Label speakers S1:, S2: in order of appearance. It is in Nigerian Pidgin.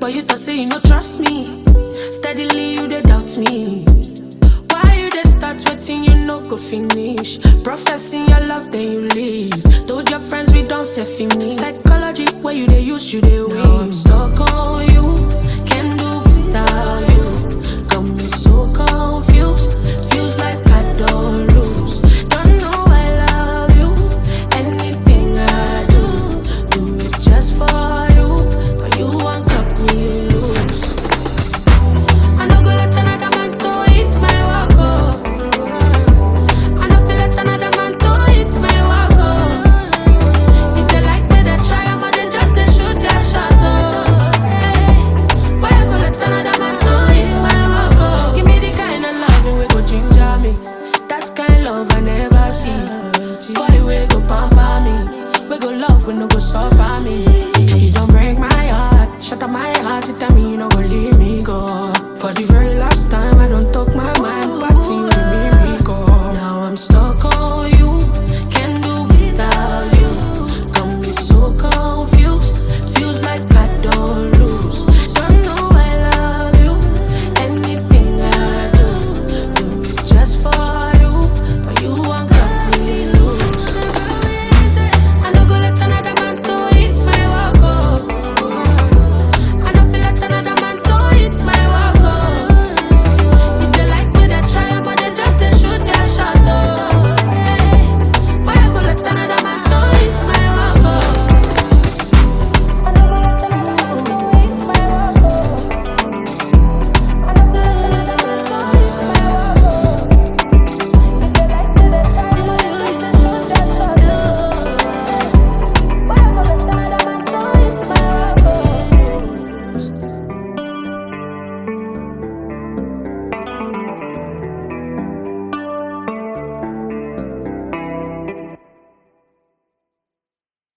S1: But you thought say you no trust me. Steadily you dey doubt me. Why you dey start waiting you no go finish? Professing your love then you leave. Told your friends we don't say me. Psychology where you dey use you dey win. Now I'm stuck on you, can't do without you. Got me so confused, feels like I don't lose. Don't know I love you, anything I do, do it just for you. But you won't cut me loose. I no go let another man to eat my walk oh. I no feel let another man to eat my walk oh. If they like me, they try, but they just they shoot their shot oh. Hey. Why I go let another man to eat my walk oh? Give me the kind of love we go ginger me. That kind love I never see. Boy, we go pamper me. We go love, we no go suffer me. You don't break my heart, shut up my heart, you tell me you no go leave.